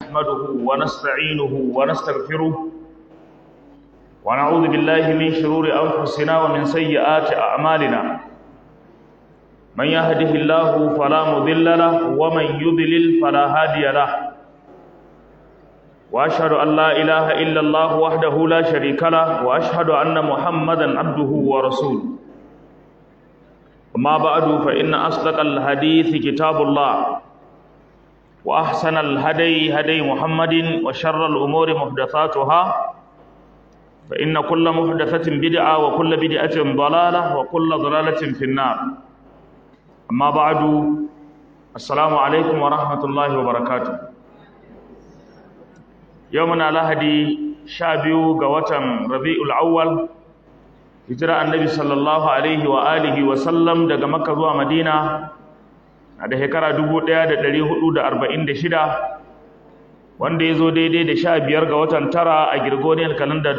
نحمده ونستعينه ونستغفره ونعوذ بالله من شرور أنفسنا ومن سيئات أعمالنا من يهده الله فلا مضل له ومن يضلل فلا هادي له وأشهد أن لا إله إلا الله وحده لا شريك له وأشهد أن محمدا عبده ورسوله أما بعد فإن أصدق الحديث كتاب الله وأحسن الهدي هدي محمد وشر الأمور محدثاتها فإن كل محدثة بدعة وكل بدعة ضلالة وكل ضلالة في النار أما بعد السلام عليكم ورحمة الله وبركاته يومنا لهدي شابيو قوة ربيع الأول hijira annabi sallallahu alaihi wa alihi wa sallam daga makka zuwa madina a da shekara 1446 wanda ya zo daidai da sha biyar ga watan tara a girgoniyar kalanda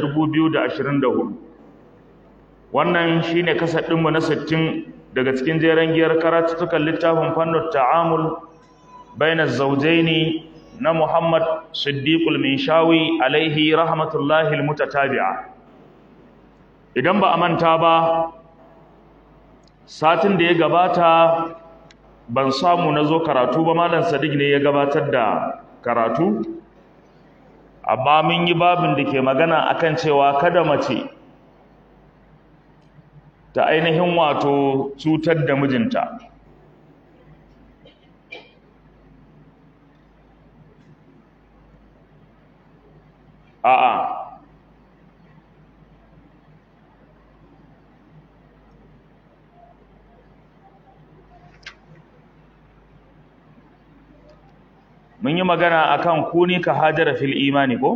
2024 wannan shine kasar ɗinmu na 60 daga cikin jeren giyar karatuttukan littafin fannin ta'amul bainar zaujaini na muhammad siddiqul minshawi alaihi rahmatullahi almutatabi'a idan ba a manta ba satin da ya gabata ban samu na zo karatu ba malam sadiq ne ya gabatar da karatu amma mun yi babin da ke magana akan cewa kada mace ta ainihin wato cutar da mijinta a'a mun yi magana akan kuni ka hajara fil imani ko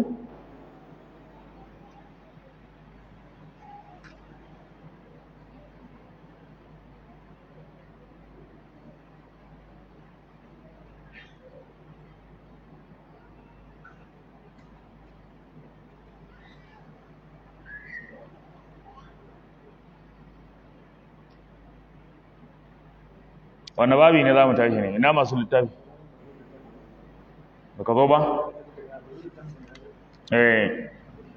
wanne babi ne za mu tashi ne ina masu littafi baka zo ba eh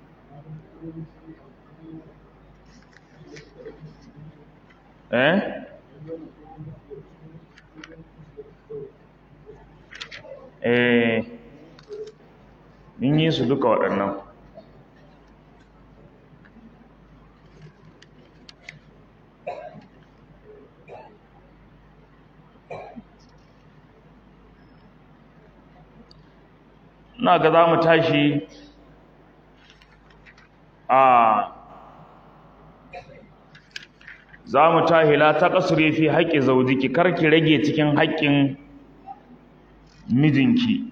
eh eh mun yi su duka waɗannan ina ga za mu tashi a za mu tahi la ta kasure fi haƙƙi zaujiki karki rage cikin haƙƙin mijinki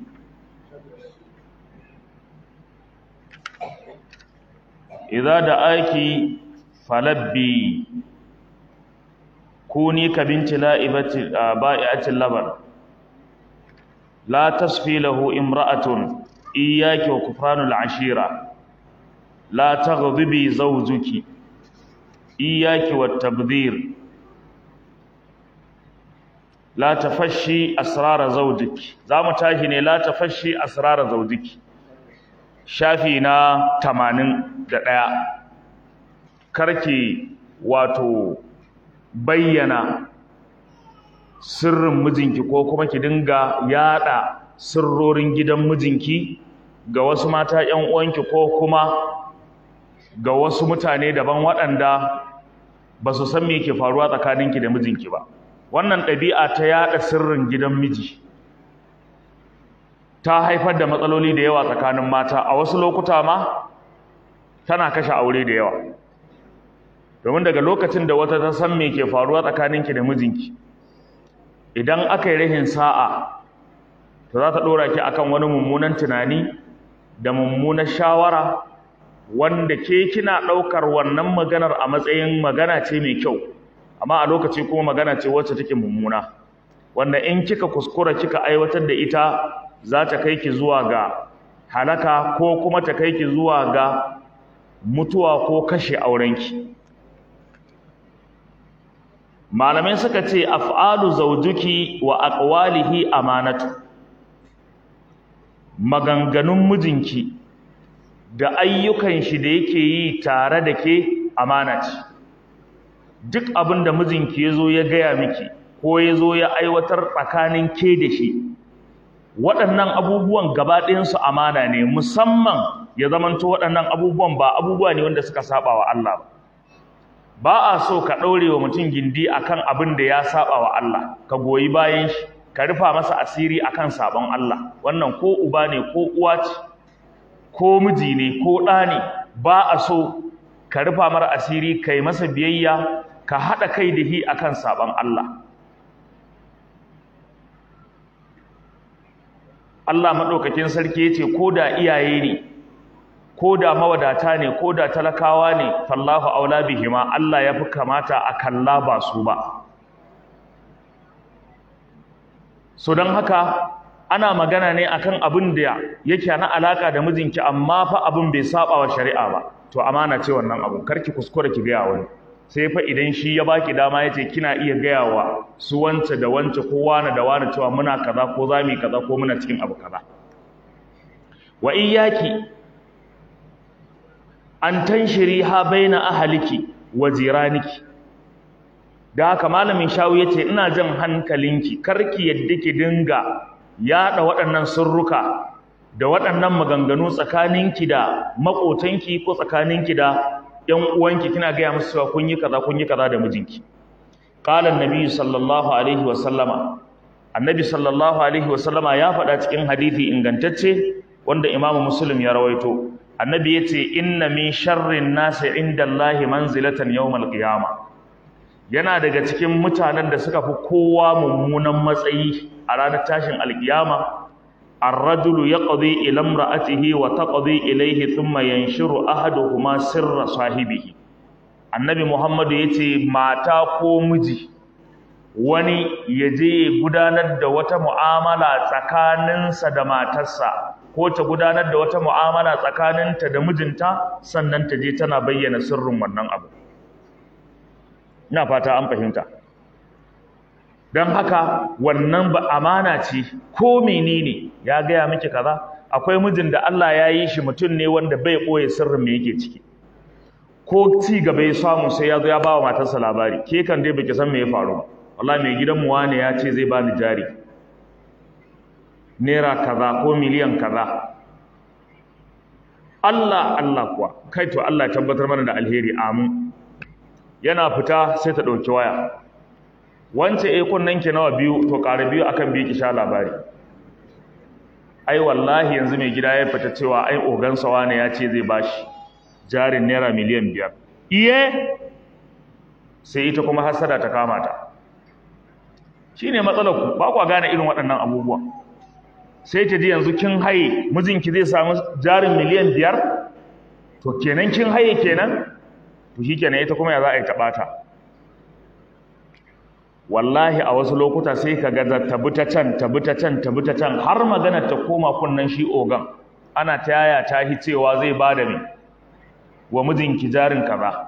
idza da aiki falabbi kuni ka binti la'ibati ba'i'atil labar لا تصفي له امرأة إياك وكفران العشيرة لا تغضبي زوجك إياك والتبذير لا تفشي أسرار زوجك زام تاهني لا تفشي أسرار زوجك شافينا تمانين دقاء كركي واتو بينا sirrin mijinki ko kuma ki dinga yada sirrorin gidan mijinki ga wasu mata ƴan uwanki ko kuma ga wasu mutane daban waɗanda ba su san me ke faruwa tsakaninki da mijinki ba wannan ɗabi'a ta yada sirrin gidan miji ta haifar da matsaloli da yawa tsakanin mata a wasu lokuta ma tana kashe aure da yawa domin daga lokacin da wata ta san me ke faruwa tsakaninki da mijinki idan aka yi rahin sa'a to za ta ɗora ki akan wani mummunan tunani da mummunan shawara wanda ke kina ɗaukar wannan maganar a matsayin magana ce mai kyau amma a lokaci kuma magana ce wacce take mummuna wanda in kika kuskura kika aiwatar da ita za ta kai ki zuwa ga halaka ko kuma ta kai ki zuwa ga mutuwa ko kashe aurenki malamai suka ce af'alu zawjuki wa aqwalihi amanatu maganganun mijinki da ayyukan shi da yake yi tare da ke amana ce duk abin da mijinki ya zo ya gaya miki ko ya zo ya aiwatar tsakanin ke da shi waɗannan abubuwan gaba ɗayansu amana ne musamman ya zamanto waɗannan abubuwan ba abubuwa ne wanda suka saba wa Allah ba ba a so ka ɗaure wa mutum gindi akan abin da ya saba wa Allah ka goyi bayan shi ka rufa masa asiri akan sabon Allah wannan ko uba ne ko uwa ce ko miji ne ko ɗa ne ba a so ka rufa mara asiri kai masa biyayya ka haɗa kai da hi akan sabon Allah Allah maɗaukakin sarki ya ce ko da iyaye ne ko da mawadata ne ko da talakawa ne fallahu aula bihima Allah ya fi kamata a kalla ba su ba so don haka ana magana ne akan abin da yake na alaka da mijinki amma fa abin bai saba wa shari'a ba to amana ce wannan abu karki kuskure ki gaya wani sai fa idan shi ya baki dama yace kina iya gaya wa su wance da wance ko wani da wani cewa muna kaza ko za mu kaza ko muna cikin abu kaza wa iyyaki an tanshiri ha baina ahliki wa jiraniki da haka malamin shawu yace ina jan hankalinki karki yadda ki dinga yada waɗannan sirruka da waɗannan maganganu tsakaninki da makotanki ko tsakaninki da ƴan uwanki kina gaya musu cewa kun yi kaza kun yi kaza da mijinki qala annabi sallallahu alaihi wa sallama annabi sallallahu alaihi wa sallama ya faɗa cikin hadisi ingantacce wanda imamu muslim ya rawaito annabi yace inna min sharrin nasi indallahi manzilatan yawmal qiyama yana daga cikin mutanen da suka fi kowa mummunan matsayi a ranar tashin alkiyama ar-rajulu yaqdi ila imra'atihi wa taqdi ilayhi thumma yanshuru ahaduhuma sirra sahibihi annabi muhammadu yace mata ko miji wani yaje gudanar da wata mu'amala tsakaninsa da matarsa ko ta gudanar da wata mu'amala tsakaninta da mijinta sannan ta je tana bayyana sirrin wannan abu ina fata an fahimta don haka wannan ba amana ce ko menene ya gaya miki kaza akwai mijin da Allah ya yi shi mutum ne wanda bai ɓoye sirrin me yake ciki ko ci gaba ya samu sai ya zo ya ba wa matarsa labari ke kan dai baki san me ya faru ba wallahi mai gidan mu wane ya ce zai bani jari naira kaza ko miliyan kaza Allah Allah kuwa kai to Allah ya tabbatar mana da alheri amin yana fita sai ta ɗauki waya wance eh kunnen ki nawa biyu to ƙara biyu akan biyu ki sha labari ai wallahi yanzu mai gida ya fita cewa ai ogansa wane ya ce zai bashi jarin naira miliyan biyar iye sai ita kuma hasada ta kama ta shine matsalar ku ba kwa gane irin waɗannan abubuwa sai ta ji yanzu kin haye mijinki zai samu jarin miliyan biyar to kenan kin haye kenan to shikenan ita kuma ya za a yi taɓata wallahi a wasu lokuta sai ka ga tabi ta can tabi ta can tabi ta can har magana ta koma kunnan shi ogan ana ta yaya ta hi cewa zai ba da me wa mijinki jarin kaza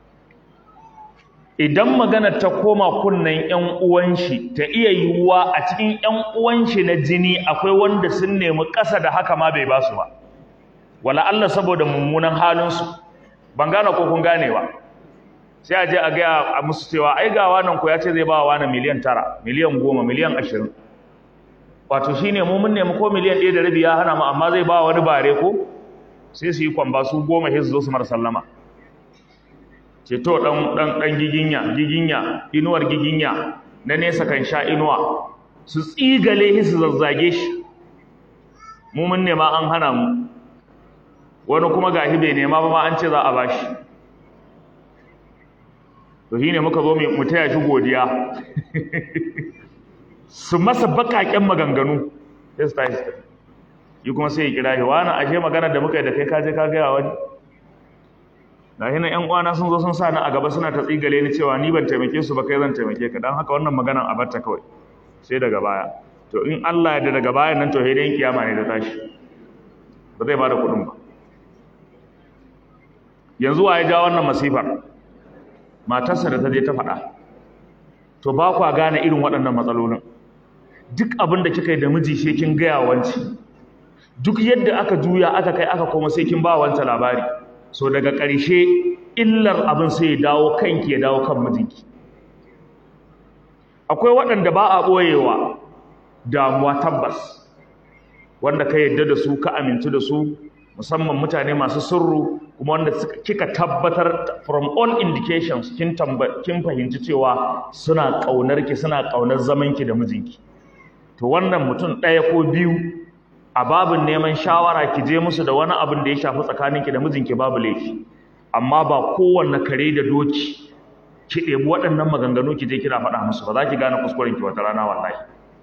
idan magana ta koma kunnan ƴan uwan shi ta iya yiwuwa a cikin ƴan uwan shi na jini akwai wanda sun nemi ƙasa da haka ma bai ba su ba wala Allah saboda mummunan halin su ban gane ko kun gane ba sai a je a gaya a musu cewa ai ga wannan ku ya ce zai ba wa wani miliyan tara miliyan goma miliyan ashirin wato shi ne mu mun nemi ko miliyan ɗaya da rabi ya hana mu amma zai ba wani bare ko sai su yi kwamba su goma sai su zo su mara sallama ce to ɗan ɗan ɗan giginya giginya inuwar giginya na nesa kan sha inuwa su tsigale shi su zazzage shi mu mun nema an hana mu wani kuma gashi bai nema ba ma an ce za a bashi to shine muka zo mu taya shi godiya su masa bakaken maganganu sai su tashi su yi kuma sai ya kira shi wani ashe magana da muka yi da kai ka je ka gaya wani da hina ƴan uwana sun zo sun sa ni a gaba suna ta tsigale ni cewa ni ban taimake su ba kai zan taimake ka dan haka wannan maganan a barta kawai sai daga baya to in Allah ya da daga bayan nan to sai dai kiyama ne da tashi ba zai bada kuɗin ba yanzu wa ya ja wannan masifar matarsa da ta je ta faɗa to ba kwa gane irin waɗannan matsalolin duk abin da kika yi da miji shi kin gaya wanci duk yadda aka juya aka kai aka koma sai kin ba wanta labari so daga ƙarshe illar abin sai ya dawo kanki ya dawo kan mijinki akwai waɗanda ba a ɓoyewa damuwa tabbas wanda ka yadda da su ka amintu da su musamman mutane masu sirru kuma wanda kika tabbatar from all indications kin kin fahimci cewa suna ƙaunar ki suna ƙaunar zaman ki da mijinki to wannan mutum ɗaya ko biyu a babin neman shawara ki je musu da wani abin da ya shafi tsakaninki da mijinki babu laifi amma ba kowanne kare da doki ki ɗebi waɗannan maganganu ki je kina faɗa musu ba za ki gane kuskuren ki wata rana wallahi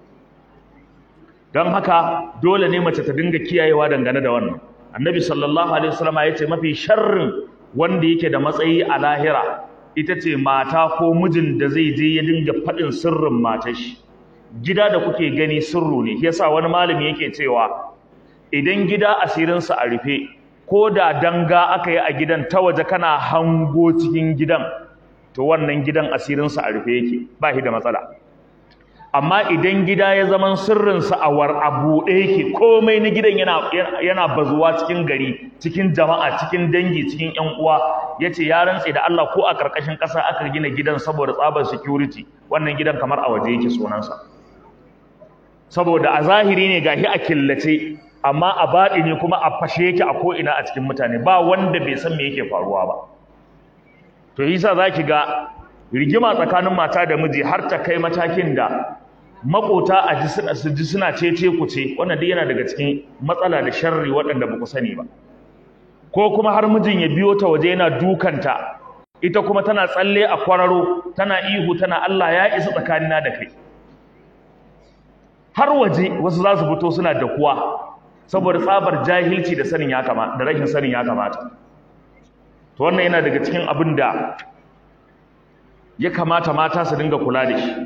don haka dole ne mace ta dinga kiyayewa dangane da wannan annabi sallallahu alaihi wasallam ya ce mafi sharrin wanda yake da matsayi a lahira ita ce mata ko mijin da zai je ya dinga faɗin sirrin matar shi gida da kuke gani sirru ne yasa wani malami yake cewa idan gida asirinsa a rufe ko da danga aka yi a gidan ta waje kana hango cikin gidan to wannan gidan asirinsa a rufe yake ba shi da matsala amma idan gida ya zaman sirrinsa a war a buɗe yake komai na gidan yana yana bazuwa cikin gari cikin jama'a cikin dangi cikin ƴan uwa yace ya rantse da Allah ko a karkashin ƙasa aka gina gidan saboda tsabar security wannan gidan kamar a waje yake sunansa saboda a zahiri ne gashi a killace amma a baɗi ne kuma a fashe yake a ko'ina a cikin mutane ba wanda bai san me yake faruwa ba to yasa zaki ga rigima tsakanin mata da miji har ta kai matakin da makota a ji suna su ji suna cece ku ce wannan duk yana daga cikin matsala da sharri waɗanda ba ku sani ba ko kuma har mijin ya biyo ta waje yana dukanta ita kuma tana tsalle a kwararo tana ihu tana Allah ya isa tsakanina da kai har waje wasu za su fito suna da kuwa saboda tsabar jahilci da sanin ya kamata da rashin sanin ya kamata to wannan yana daga cikin abin da ya kamata mata su dinga kula da shi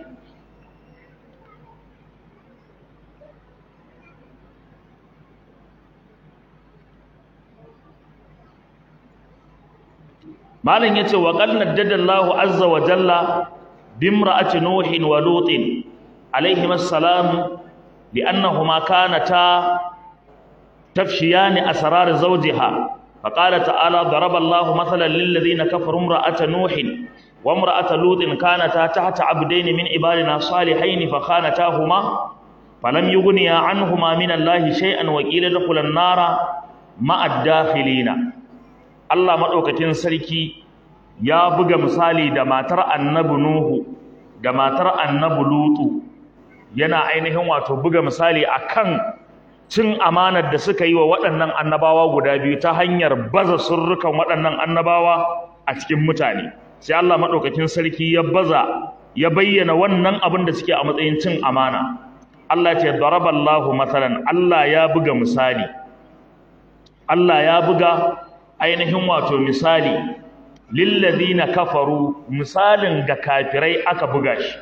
malam yace wa qad naddada Allahu azza wa jalla bimra'ati nuhin wa lutin alayhim assalam li'annahuma kanata tafshiyani asrar zawjiha فقال تعالى ضرب الله مثلا للذين كفروا امرأة نوح وامرأة لوط كانتا تحت عبدين من عبادنا صالحين فخانتاهما فلم يغنيا عنهما من الله شيئا وقيل ادخلا النار مع الداخلين Allah madaukakin sarki ya buga misali da matar Annabi Nuhu da matar Annabi Lutu yana ainihin wato buga misali akan cin amanar da suka yi wa waɗannan annabawa guda biyu ta hanyar baza surrukan waɗannan annabawa a cikin mutane sai Allah madaukakin sarki ya baza ya bayyana wannan abin da suke a matsayin cin amana Allah ce daraballahu masalan Allah ya buga misali Allah ya buga ainihin wato misali lillazina kafaru misalin ga kafirai aka buga shi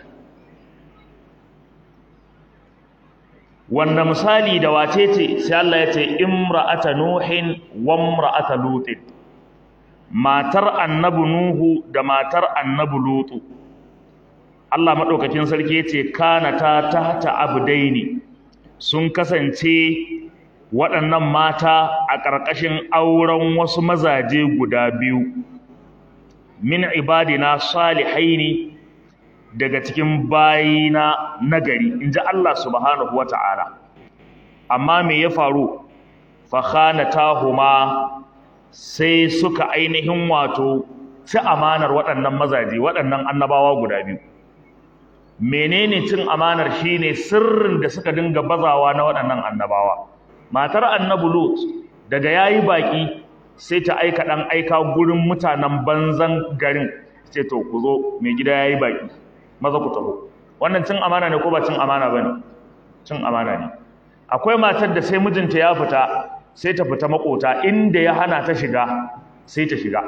wanda misali da wace ce sai Allah ya ce imra'ata nuhin wa imra'ata lutin matar annabi nuhu da matar annabi lutu Allah madaukakin sarki yace kana ta tahta abdaini sun kasance waɗannan mata a ƙarƙashin auren wasu mazaje guda biyu min ibadina salihaini daga cikin bayina nagari in ji Allah subhanahu wa ta'ala amma me ya faru fakhanatahuma sai suka ainihin wato ci amanar waɗannan mazaje waɗannan annabawa guda biyu menene cin amanar shine sirrin da suka dinga bazawa na waɗannan annabawa matar annabi lut daga yayi baki sai ta aika dan aika gurin mutanen banzan garin sai to ku zo mai gida yayi baki maza ku taho wannan cin amana ne ko ba cin amana bane cin amana ne akwai matar da sai mijinta ya fita sai ta fita makota inda ya hana ta shiga sai ta shiga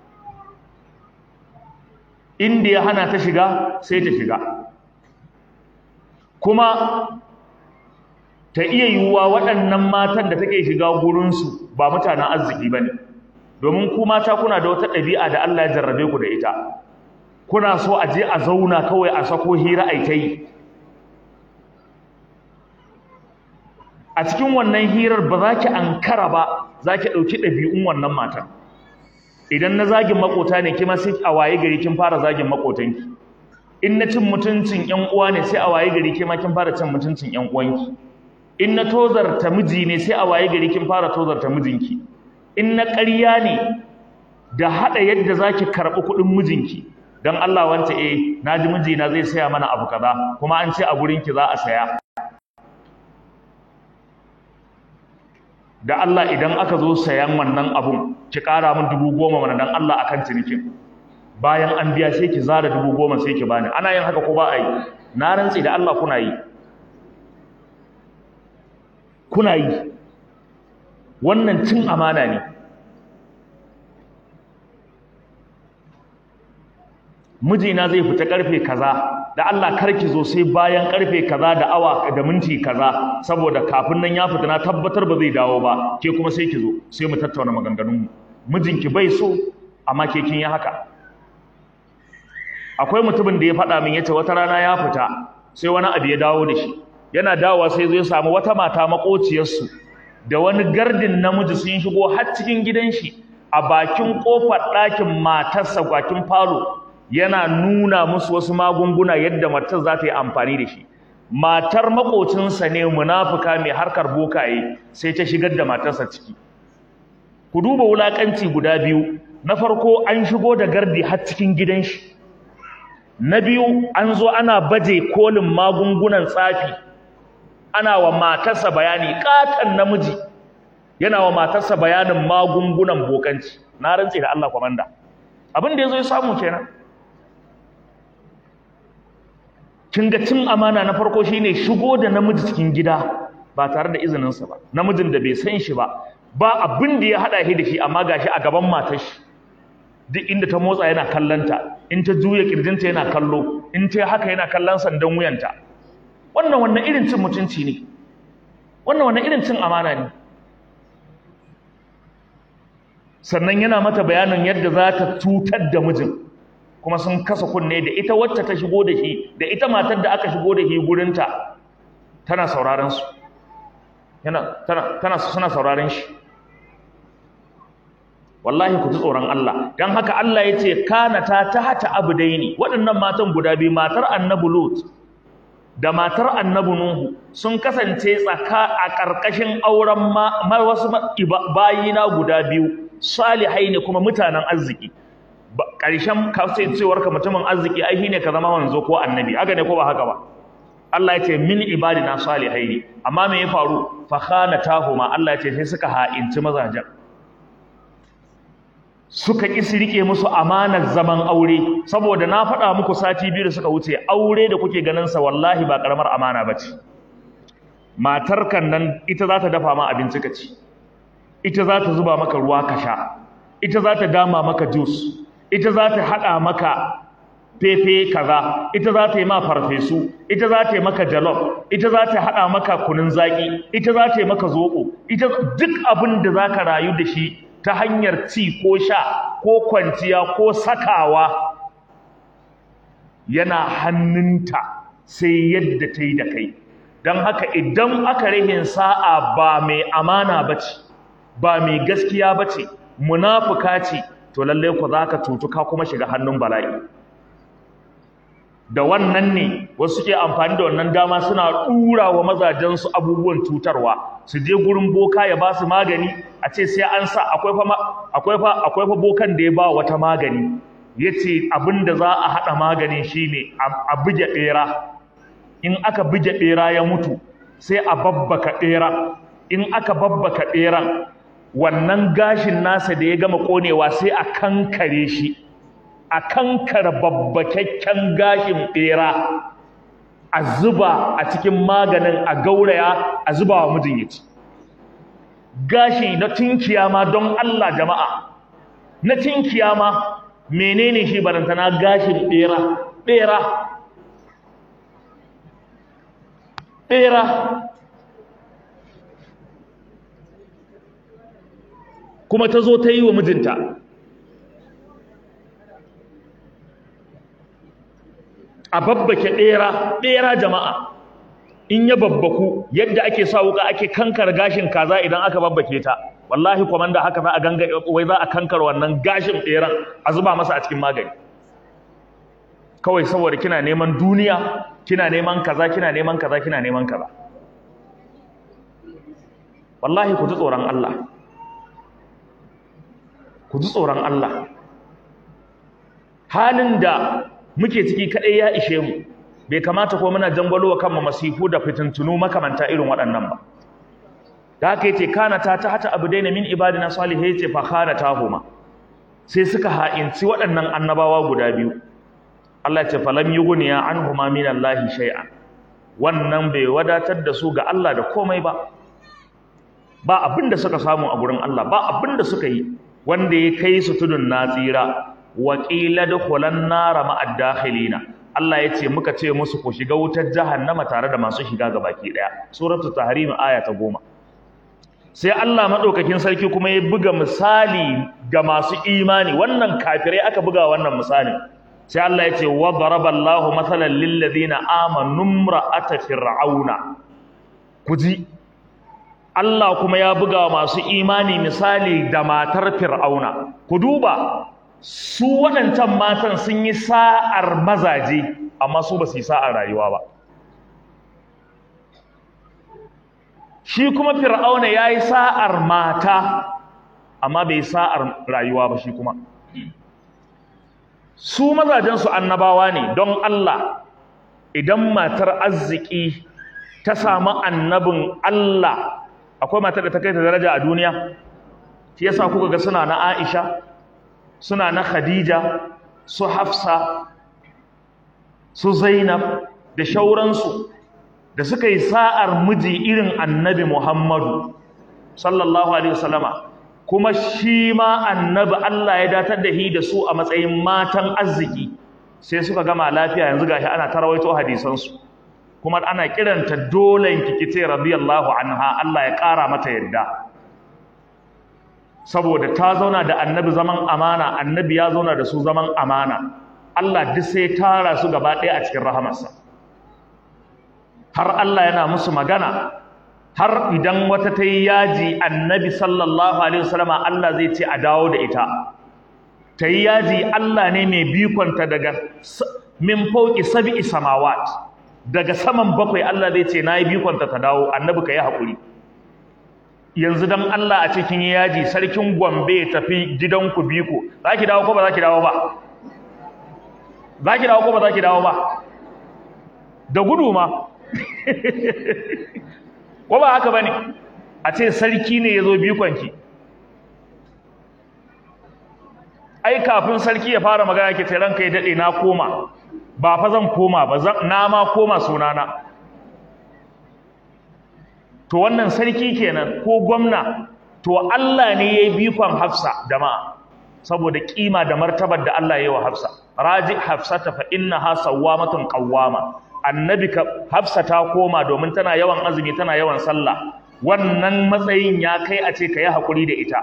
inda ya hana ta shiga sai ta shiga kuma ta iya yiwuwa waɗannan matan da take shiga gurinsu ba mutanen arziki ba ne domin ku mata kuna da wata ɗabi'a da Allah ya jarrabe ku da ita kuna so a je a zauna kawai a sako hira a ta yi a cikin wannan hirar ba za ki ankara ba za ki ɗauki ɗabi'un wannan matan idan na zagin makota ne kima sai a waye gari kin fara zagin makotanki in na cin mutuncin ƴan uwa ne sai a waye gari kima kin fara cin mutuncin ƴan uwanki in na tozarta miji ne sai a waye gari kin fara tozarta mijinki in na ƙarya ne da haɗa yadda za ki karɓi kuɗin mijinki don Allah wance eh na ji mijina zai saya mana abu kaza kuma an ce a gurinki za a saya da Allah idan aka zo sayan wannan abun ki ƙara min dubu goma mana don Allah akan cinikin bayan an biya sai ki zara dubu goma sai ki bani ana yin haka ko ba a yi na rantsi da Allah kuna yi kuna yi wannan cin amana ne mijina zai fita karfe kaza da Allah karki zo sai bayan karfe kaza da awa da minti kaza saboda kafin nan ya fita na tabbatar ba zai dawo ba ke kuma sai ki zo sai mu tattauna maganganun mu mijinki bai so amma ke kin yi haka akwai mutumin da ya faɗa min yace wata rana ya fita sai wani abu ya dawo da shi yana dawowa sai zai samu wata mata makociyarsu da wani gardin namiji sun shigo har cikin gidan shi a bakin kofar ɗakin matarsa bakin falo yana nuna musu wasu magunguna yadda matar za ta yi amfani da shi matar makocinsa ne munafuka mai harkar bokaye sai ta shigar da matarsa ciki ku duba wulakanci guda biyu na farko an shigo da gardi har cikin gidan shi na biyu an zo ana baje kolin magungunan tsafi ana wa matarsa bayani katan namiji yana wa matarsa bayanin magungunan bokanci na rantse da Allah kwamanda abin da yazo ya samu kenan kin ga cin amana na farko shine shigo da namiji cikin gida ba tare da izinin sa ba namijin da bai san shi ba ba abin da ya hada shi da shi amma gashi a gaban matar shi duk inda ta motsa yana kallanta in ta juya kirjinta yana kallo in ta haka yana kallon sandan wuyanta wannan wannan irin cin mutunci ne wannan wannan irin cin amana ne sannan yana mata bayanin yadda za ta cutar da mijin kuma sun kasa kunne da ita wacce ta shigo da shi da ita matar da aka shigo da shi gurinta tana sauraron su yana tana tana suna sauraron shi wallahi ku ji tsoron Allah dan haka Allah yace kana ta tahta abdaini waɗannan matan guda biyu matar annabi Lut da matar annabi Nuhu sun kasance tsaka a ƙarƙashin auren ma wasu bayina guda biyu salihai ne kuma mutanen arziki ƙarshen kasancewar ka mutumin arziki ai shine ka zama wanzo ko annabi haka ne ko ba haka ba Allah ya ce min ibadina salihai ne amma me ya faru fa khanatahuma Allah ya ce sai suka ha'inci mazajen suka ƙi su rike musu amanar zaman aure saboda na faɗa muku sati biyu da suka wuce aure da kuke ganin sa wallahi ba karamar amana bace matar kan nan ita za ta dafa ma abinci ka ci ita za ta zuba maka ruwa ka sha ita za ta dama maka juice ita za ta haɗa maka fefe kaza ita za ta yi ma farfesu ita za ta yi maka jalof ita za ta haɗa maka kunun zaƙi ita za ta yi maka zoɓo ita duk abin da za ka rayu da shi ta hanyar ci ko sha ko kwanciya ko sakawa yana hannunta sai yadda ta yi da kai don haka idan aka rihin sa'a ba mai amana ba ce ba mai gaskiya ba ce munafuka ce to lallai ku za ka tutu ka kuma shiga hannun bala'i da wannan ne wasu ke amfani da wannan dama suna ɗura wa mazajensu abubuwan cutarwa su je gurin boka ya ba su magani a ce sai an sa akwai fa akwai fa akwai fa bokan da ya ba wata magani yace abinda za a hada maganin shine a buge bera in aka buge bera ya mutu sai a babbaka bera in aka babbaka beran wannan gashin nasa da ya gama konewa sai a kankare shi a kankara babbakakken gashin bera a zuba a cikin maganin a gauraya a zuba wa mijin ya ci gashi na tinkiya ma don Allah jama'a na tinkiya ma menene shi barantana gashin bera bera bera kuma ta zo ta yi wa mijinta a babbake ɗera ɗera jama'a in ya babbaku yadda ake sa wuka ake kankar gashin kaza idan aka babbake ta wallahi komanda haka za a ganga wai za a kankar wannan gashin beran a zuba masa a cikin magani kawai saboda kina neman duniya kina neman kaza kina neman kaza kina neman kaza wallahi ku ji tsoron Allah ku ji tsoron Allah halin da muke ciki kadai ya ishe mu bai kamata ko muna jangwalo wa kanmu masifu da fitintunu makamanta irin waɗannan ba da haka yace kana ta ta hata abudaina min ibadina salihai yace fa khana tahuma sai suka ha'inci waɗannan annabawa guda biyu Allah ya ce falam yughniya anhuma min Allah shay'an wannan bai wadatar da su ga Allah da komai ba ba abin da suka samu a gurin Allah ba abin da suka yi wanda ya kai su tudun natsira wa qila dukhulan nara ma'ad dakhilina Allah ya ce muka ce musu ku shiga wutar jahannama tare da masu shiga gabaki daya suratul tahrim aya ta goma. sai Allah madaukakin sarki kuma ya buga misali ga masu imani wannan kafirai aka buga wannan misali sai Allah ya ce wa daraballahu mathalan lil ladina amanu imra'ata fir'auna kuji Allah kuma ya buga masu imani misali da matar fir'auna ku duba su waɗancan matan sun yi sa'ar mazaje amma su ba su yi sa'ar rayuwa ba shi kuma fir'auna ya yi sa'ar mata amma bai sa'ar rayuwa ba shi kuma su mazajensu annabawa ne don Allah idan matar arziki ta samu annabin Allah akwai matar da ta kai ta daraja a duniya shi yasa kuka ga suna na Aisha suna na Khadija su Hafsa su Zainab da shauransu da suka yi sa'ar miji irin annabi Muhammadu sallallahu alaihi wasallama kuma shi ma annabi Allah ya datar da shi da su a matsayin matan arziki sai suka gama lafiya yanzu gashi ana tarawaito hadisansu kuma ana kiranta dolen kikice radiyallahu anha Allah ya ƙara mata yadda saboda ta zauna da annabi zaman amana annabi ya zauna da su zaman amana Allah duk sai tara su gaba ɗaya a cikin rahamarsa har Allah yana musu magana har idan wata ta yi yaji annabi sallallahu alaihi wasallama Allah zai ce a dawo da ita ta yi yaji Allah ne mai bikonta daga min fauki sab'i samawat daga saman bakwai Allah zai ce nayi bikonta ta dawo annabi ka yi haƙuri yanzu dan Allah a cikin yaji sarkin Gombe ya tafi gidanku biko za ki dawo ko ba za ki dawo ba za ki dawo ko ba za ki dawo ba da gudu ma ko ba haka bane a ce sarki ne yazo bikonki ai kafin sarki ya fara magana ke ce ranka ya dade na koma ba fa zan koma ba na ma koma sunana to wannan sarki kenan ko gwamna to Allah ne yayi bikon Hafsa jama'a saboda kima da martabar da Allah yayi wa Hafsa raji Hafsata fa innaha sawwamatun qawwama annabi ka hafsa ta koma domin tana yawan azumi tana yawan sallah wannan matsayin ya kai a ce ka yi haƙuri da ita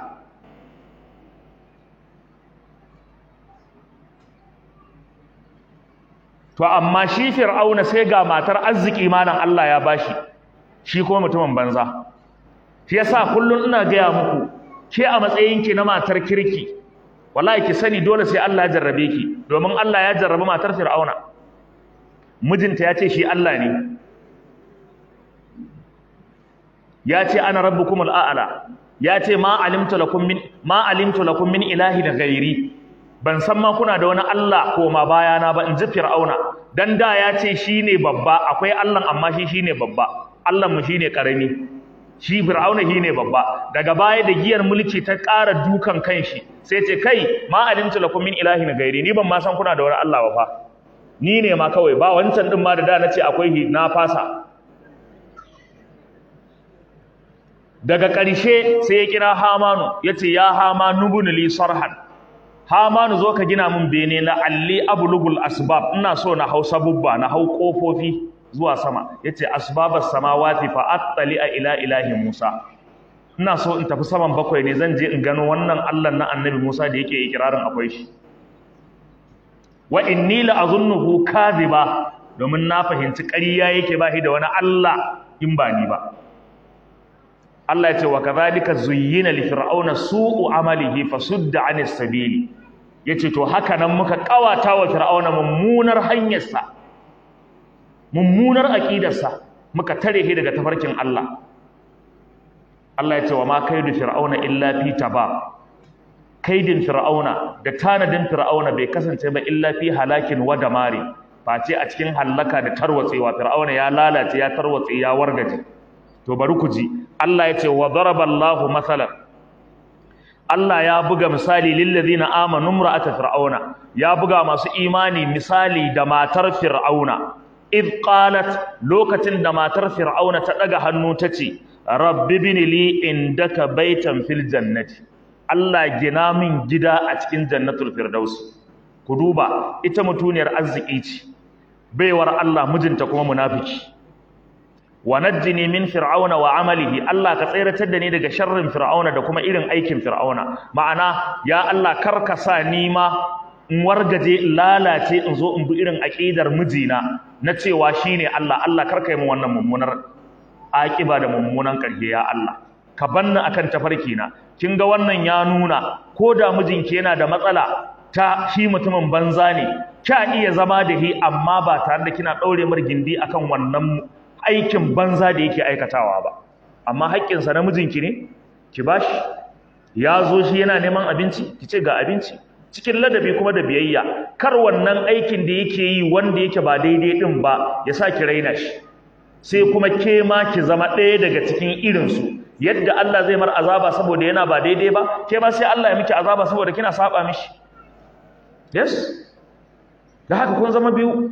to amma shi fir'auna sai ga matar arziki malam Allah ya bashi shi kuma mutumin banza shi yasa kullun ina gaya muku ke a matsayinki na matar kirki wallahi ki sani dole sai Allah ya jarrabe ki domin Allah ya jarrabe matar fir'auna mijinta ya ce shi Allah ne ya ce ana rabbukumul a'la ya ce ma alimtu lakum min ma alimtu lakum min ilahin ghairi ban san ma kuna da wani Allah koma bayana ba in ji fir'auna dan da ya ce shine babba akwai Allah amma shi shine babba Allah mu shine karami shi fir'auna shine babba daga baya da giyar mulki ta ƙara dukan kanshi sai ce kai ma alimtu lakum min ilahin ghairi ni ban ma san kuna da wani Allah ba fa ni ne ma kawai ba wancan din ma da da nace akwai na fasa daga ƙarshe sai ya kira Hamanu yace ya Hamanu ibn li sarhan Hamanu zo ka gina min bene na alli ablugul asbab ina so na hau sabubba na hau kofofi zuwa sama yace asbabas samawati fa attali ila ilahi Musa ina so in tafi saman bakwai ne zan je in gano wannan Allah na Annabi Musa da yake ikirarin akwai shi wa inni la azunnuhu kadhiba domin na fahimci ƙarya yake ba shi da wani Allah in ba ni ba Allah ya ce wa kadhalika zuyyina li fir'auna su'u amalihi fasudda 'anis sabili yace to haka nan muka kawata wa fir'auna mummunar hanyarsa mummunar aqidarsa muka tare shi daga tafarkin Allah Allah ya ce wa ma kaidu fir'auna illa fi tabab kaidin fir'auna da tanadin fir'auna bai kasance ba illa fi halakin wa damari face a cikin hallaka da tarwatsewa fir'auna ya lalace ya tarwatse ya wargaje to bari ku ji Allah ya ce wa daraballahu masalan Allah ya buga misali lil ladina amanu imra'ata fir'auna ya buga masu imani misali da matar fir'auna id qalat lokacin da matar fir'auna ta daga hannu tace rabbi bin li indaka baitan fil jannati Allah gina min gida a cikin jannatul firdaus ku duba ita mutuniyar arziki ce baiwar Allah mijinta kuma munafiki wa najjini min fir'auna wa amalihi Allah ka tsiratar da ni daga sharrin fir'auna da kuma irin aikin fir'auna ma'ana ya Allah karka sa ni ma in wargaje in lalace in zo in bi irin aqidar mijina na cewa shine Allah Allah karka yi min wannan mummunar aƙiba da mummunan ƙarshe ya Allah ka banna akan tafarki na kin ga wannan ya nuna ko da mijinki yana da matsala ta shi mutumin banza ne kya iya zama da shi amma ba tare da kina daure mar gindi akan wannan aikin banza da yake aikatawa ba amma haƙƙinsa na mijinki ne ki bashi ya zo shi yana neman abinci ki ce ga abinci cikin ladabi kuma da biyayya kar wannan aikin da yake yi wanda yake ba daidai din ba ya sa ki raina shi sai kuma ke ma ki zama ɗaya daga cikin irinsu yadda Allah zai mar azaba saboda yana ba daidai ba ke ma sai Allah ya miki azaba saboda kina saba mishi yes da haka kun zama biyu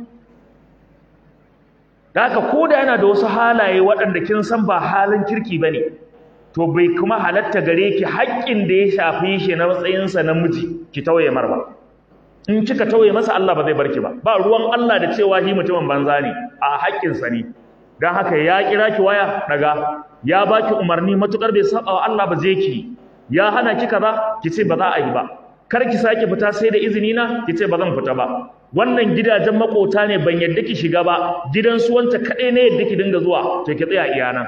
da haka ko da yana da wasu halaye waɗanda kin san ba halin kirki ba ne to bai kuma halatta gare ki haƙƙin da ya shafi shi na matsayinsa na miji ki tauye mar ba in kika tauye masa Allah ba zai barki ba ba ruwan Allah da cewa shi mutumin banza ne a haƙƙinsa ne don haka ya kira ki waya daga ya baki umarni matukar bai saba wa Allah ba zai ki ya hana ki kaza ki ce ba za a yi ba kar ki sake fita sai da izini na ki ce ba zan fita ba wannan gidajen makota ne ban yadda ki shiga ba gidan su wanta kadai ne yadda ki dinga zuwa to ki tsaya iya nan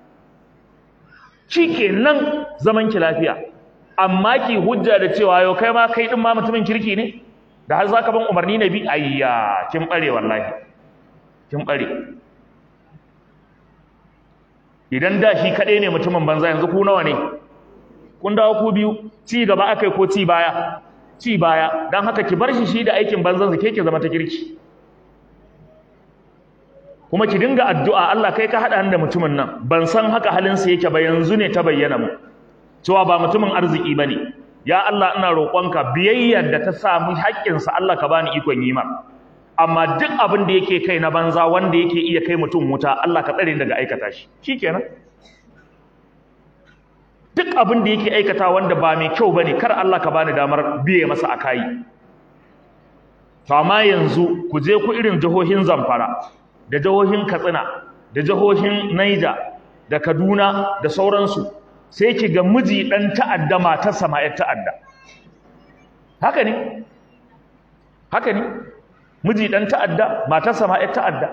shikenan zaman ki lafiya amma ki hujja da cewa yau kai ma kai din ma mutumin kirki ne da har zaka ban umarni na bi ayya kin bare wallahi kin bare idan da shi kaɗai ne mutumin banza yanzu ku nawa ne kun dawo ku biyu ci gaba akai ko ci baya ci baya don haka ki bar shi shi da aikin banzan ke ki zama ta kirki kuma ki dinga addu'a Allah kai ka haɗa da mutumin nan ban san haka halinsa yake ba yanzu ne ta bayyana mu cewa ba mutumin arziki ba ne ya Allah ina roƙonka biyayyar da ta samu haƙƙinsa Allah ka bani ikon yi mar amma duk abin da yake kai na banza wanda yake iya kai mutum wuta Allah ka tsare daga aikata shi shikenan duk abin da yake aikata wanda ba mai kyau bane kar Allah ka bani damar biye masa akai to amma yanzu ku je ku irin jihohin Zamfara da jihohin Katsina da jihohin Niger da Kaduna da sauransu sai ki ga miji dan ta'adda matarsa ma ta'adda haka ne haka ne miji dan ta'adda matarsa ma ƴar ta'adda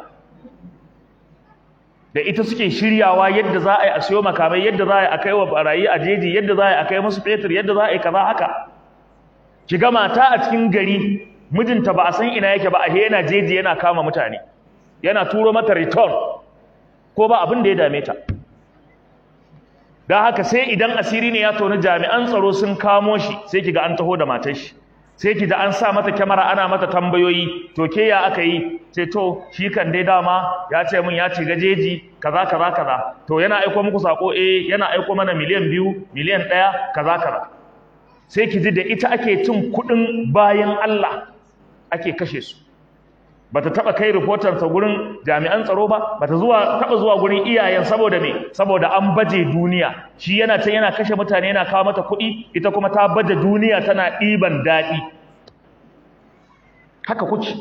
da ita suke shiryawa yadda za a yi a siyo makamai yadda za a yi a kai wa barayi a jeji yadda za a yi a kai musu fetur yadda za a yi kaza haka ki ga mata a cikin gari mijinta ba a san ina yake ba a yana jeji yana kama mutane yana turo mata return ko ba abin da ya dame ta don haka sai idan asiri ne ya toni jami'an tsaro sun kamo shi sai ki ga an taho da matar shi sai ki da an sa mata kyamara ana mata tambayoyi to ke ya aka yi sai to shi kan dai dama ya ce min ya ci gajeji kaza kaza kaza to yana aiko muku sako eh yana aiko mana miliyan biyu miliyan ɗaya kaza kaza sai ki ji da ita ake cin kuɗin bayan Allah ake kashe su bata taba kai reporter sa gurin jami'an tsaro ba bata zuwa taba zuwa gurin iyayen saboda me saboda an baje duniya shi yana can yana kashe mutane yana kawo mata kuɗi ita kuma ta baje duniya tana ɗiban daɗi haka kuke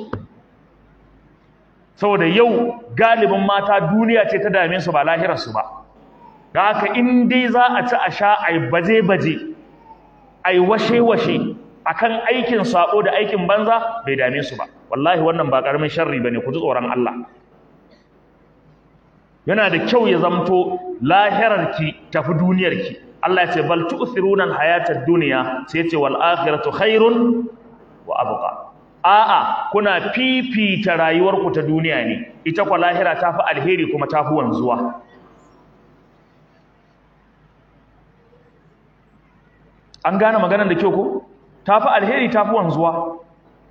saboda yau galibin mata duniya ce ta dame su ba lahirar su ba da haka in dai za a ci a sha ai baje baje ai washe washe akan aikin sako da aikin banza bai dame su ba wallahi wannan ba karamin sharri bane ku ji tsoron Allah yana da kyau ya zamto lahirarki tafi duniyarki Allah ya ce bal tu'thiruna al-hayata ad-dunya sai ya ce wal akhiratu khairun wa abqa a'a kuna fifita rayuwarku ta duniya ne ita kwa lahira tafi alheri kuma tafi wanzuwa an gane maganar da kyau ko tafi alheri tafi wanzuwa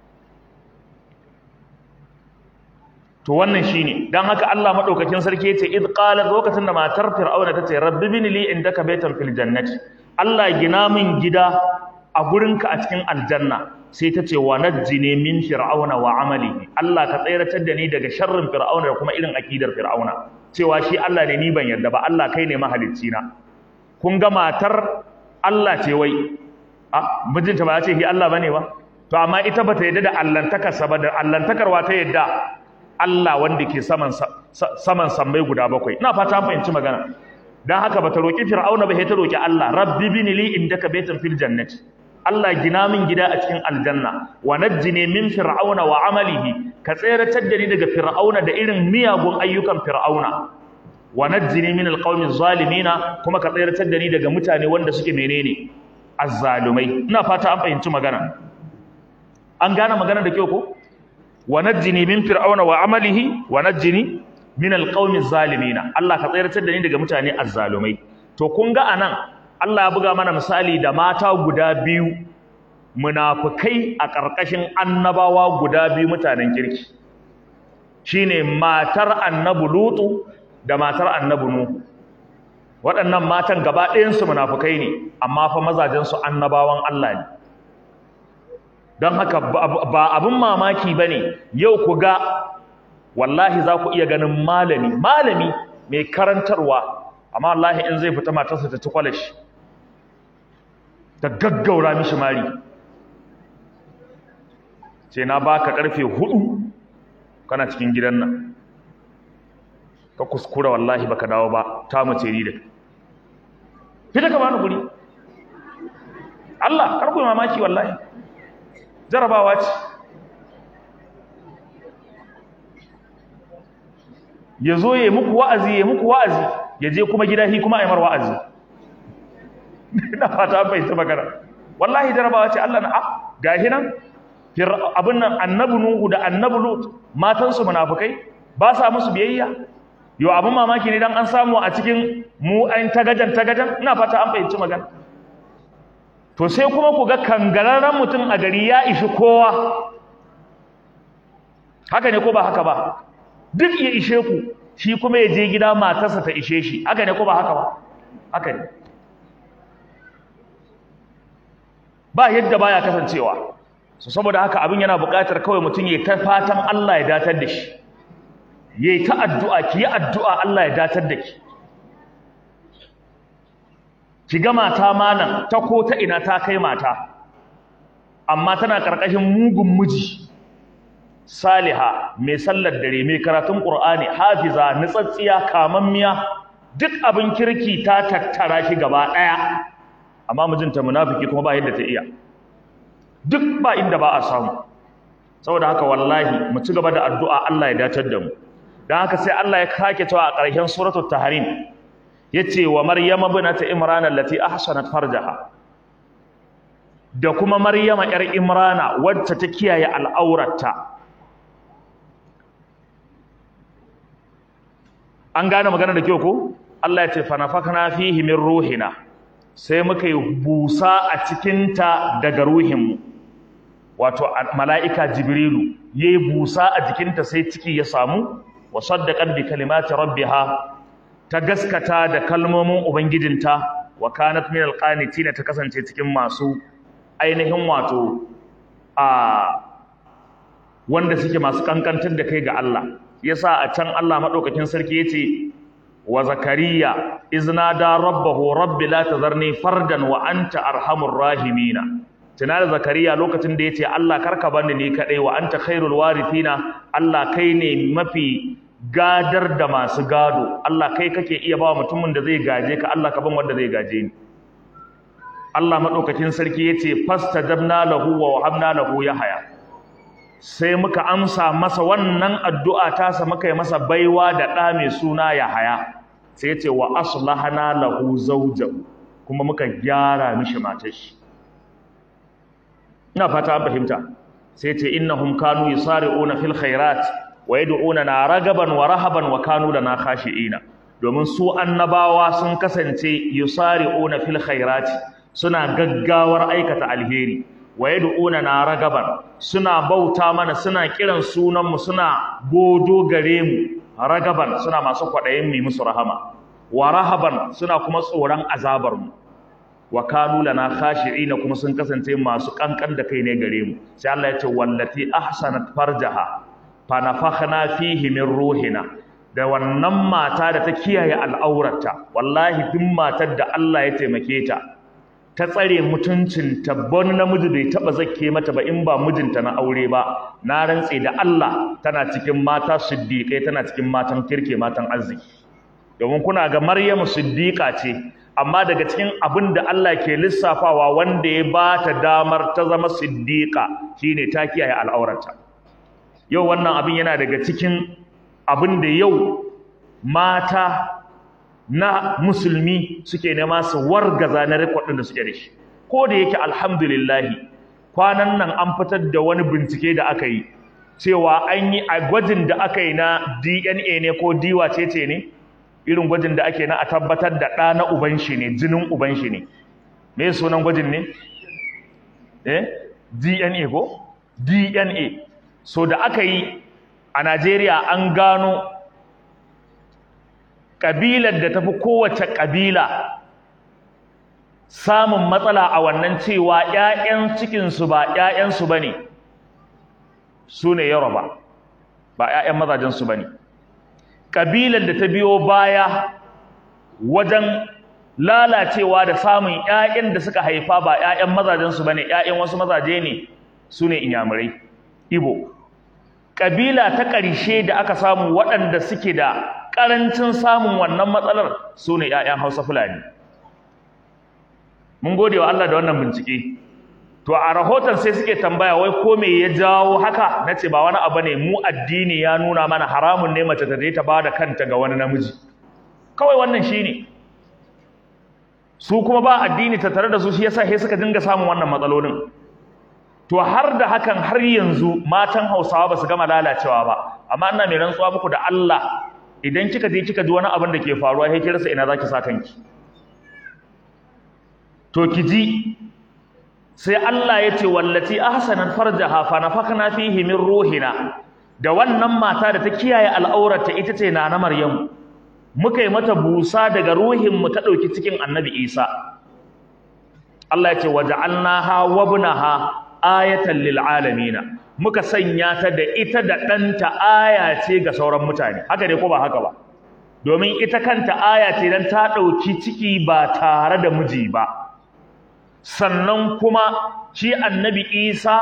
to wannan shine dan haka Allah madaukakin sarki yace id qala lokacin da matar fir'auna tace rabbi bin li indaka baytan fil jannati Allah gina min gida a gurinka a cikin aljanna sai tace wa najjini min fir'auna wa amalihi Allah ka tsayratar da ni daga sharrin fir'auna da kuma irin akidar fir'auna cewa shi Allah ne ni ban yarda ba Allah kai ne mahalicci na kun ga matar Allah ce wai a mijinta ba ya ce shi Allah bane ba to amma ita bata yarda da allantakarsa ba da allantakarwa ta yarda Allah wanda ke saman saman sammai guda bakwai ina fata an fahimci magana dan haka bata roki fir'auna ba sai ta roki Allah rabbi bini li indaka baytan fil jannati Allah gina min gida a cikin aljanna wa najjini min fir'auna wa amalihi ka tseratar da ni daga fir'auna da irin miyagun ayyukan fir'auna wa najjini min alqawmi zalimina kuma ka tseratar da ni daga mutane wanda suke menene azzalumai ina fata an fahimci magana an gane magana da kyau ko wa najjini min fir'auna wa amalihi wa najjini min alqawmi zalimina Allah ka tsayar da ni daga mutane azzalumai to kun ga anan Allah ya buga mana misali da mata guda biyu munafikai a ƙarƙashin annabawa guda biyu mutanen kirki shine matar annabi lutu da matar annabi nuhu waɗannan matan gaba ɗayan su munafikai ne amma fa mazajen su annabawan Allah ne don haka ba abin mamaki ba ne yau ku ga wallahi za ku iya ganin malami malami mai karantarwa amma wallahi in zai fita matarsa ta ci kwalashi ta gaggaura mishi mari ce na baka karfe hudu kana cikin gidan nan ka kuskura wallahi baka dawo ba ta mace ni da fita ka bani guri Allah karku mamaki wallahi jarabawa ce ya zo ya muku wa'azi ya muku wa'azi ya je kuma gida hi kuma a yi mar wa'azi ina fata bai ta magana wallahi jarabawa ce Allah na a gahi nan abin nan annabi nuhu da annabi lut matansu munafukai ba sa musu biyayya yau abin mamaki ne dan an samu a cikin mu an tagajan tagajan ina fata an fahimci magana to sai kuma ku ga kangararren mutum a gari ya ishi kowa haka ne ko ba haka ba duk ya ishe ku shi kuma ya je gida matarsa ta ishe shi haka ne ko ba haka ba haka ne ba yadda baya kasancewa so saboda haka abin yana buƙatar kawai mutum ya ta fatan Allah ya datar da shi yayi ta addu'a ki yi addu'a Allah ya datar da ki ki ga mata malam ta ko ta ina ta kai mata amma tana karkashin mugun miji saliha mai sallar dare mai karatun qur'ani hafiza nutsatsiya kamammiya duk abin kirki ta tattara shi gaba daya amma mijinta munafiki kuma ba yadda ta iya duk ba inda ba a samu saboda haka wallahi mu ci gaba da addu'a Allah ya datar da mu dan haka sai Allah ya kake cewa a ƙarshen suratul tahrim yace wa maryama binata imran allati ahsanat farjaha da kuma maryama yar imrana wacce ta kiyaye al'aurarta an gane magana da kyau ko Allah ya ce fa nafakna fihi min ruhina sai muka yi busa a cikin ta daga ruhinmu wato mala'ika jibrilu yayi busa a jikinta sai ciki ya samu wa saddaqat bi kalimati rabbiha ta gaskata da kalmomin ubangijinta wa kanat min alqanitina ta kasance cikin masu ainihin wato a wanda suke masu kankantar da kai ga Allah yasa a can Allah madaukakin sarki yace wa zakariya iznada rabbahu rabbi la tazarni fardan wa anta arhamur rahimina tana da zakariya lokacin da yace Allah karka bani ni kadai wa anta khairul warithina Allah kai ne mafi gadar da masu gado Allah kai kake iya ba mutumin da zai gaje ka Allah ka ban wanda zai gaje ni Allah madaukakin sarki yace fastajabna lahu wa wahabna lahu yahya sai muka amsa masa wannan addu'a tasa muka yi masa baiwa da ɗa mai suna Yahaya sai ce wa aslahana lahu zawjahu kuma muka gyara mishi matar shi ina fata an fahimta sai ce innahum kanu yusari'una fil khairat wa yad'una ragaban wa rahaban wa kanu lana khashi'ina domin su annabawa sun kasance yusari'una fil khairati suna gaggawar aikata alheri wa yad'una na ragaban suna bauta mana suna kiran sunan mu suna godo gare mu ragaban suna masu kwadayin mu musu rahama wa rahaban suna kuma tsoron azabar mu wa kanu lana khashi'ina kuma sun kasance masu kankan da kai ne gare mu sai Allah ya ce wallati ahsanat farjaha fa nafakhna fihi min ruhina da wannan mata da ta kiyaye al'aurarta wallahi duk matar da Allah ya taimake ta ta tsare mutuncin ta bon namiji bai taba zakke mata ba in ba mijinta na aure ba na rantse da Allah tana cikin mata siddiqai tana cikin matan kirke matan arziki domin kuna ga Maryamu siddiqa ce amma daga cikin abin da Allah ke lissafawa wanda ya ba ta damar ta zama siddiqa shine ta kiyaye al'aurarta yau wannan abin yana daga cikin abin da yau mata na musulmi suke nema su wargaza na rikodin da suke da shi ko da yake alhamdulillahi kwanan nan an fitar da wani bincike da aka yi cewa an yi a gwajin da aka yi na DNA ne ko diwa ce ne irin gwajin da ake na a tabbatar da ɗa na uban shi ne jinin uban shi ne me sunan gwajin ne eh DNA ko DNA so da aka yi a Najeriya an gano ƙabilar da tafi kowace ƙabila samun matsala a wannan cewa ‘ya'yan cikinsu ba ‘ya'yansu ba ne su ne Yoruba ba ‘ya'yan mazajensu ba ne ƙabilar da ta biyo baya wajen lalacewa da samun ‘ya'yan da suka haifa ba ‘ya'yan mazajensu ba ne ‘ya'yan wasu mazaje ne su ne inyamurai Ibo ƙabila ta ƙarshe da aka samu waɗanda suke da ƙarancin samun wannan matsalar su ne ‘ya'yan Hausa Fulani. Mun gode wa Allah da wannan bincike. To a rahoton sai suke tambaya wai ko me ya jawo haka na ce ba wani abu ne mu addini ya nuna mana haramun ne mace ta je ta bada kanta ga wani namiji. Kawai wannan shi ne. Su kuma ba addini ta tare da su shi yasa sai suka dinga samun wannan matsalolin. To har da hakan har yanzu matan Hausawa ba su gama lalacewa ba. Amma ina mai rantsuwa muku da Allah idan kika je kika ji wani abin da ke faruwa sai ki rasa ina zaki sa kanki to ki ji sai Allah ya ce wallati ahsanat farjaha fa nafakhna fihi min ruhina da wannan mata da ta kiyaye al'aurarta ita ce na na Maryam muka yi mata busa daga ruhin mu ta dauki cikin Annabi Isa Allah ya ce waja'alnaha wabnaha ayatan lil alamin muka sanya ta da ita da ɗanta aya ce ga sauran mutane haka dai ko ba haka ba domin ita kanta aya ce dan ta ɗauki ciki ba tare da miji ba sannan kuma shi annabi isa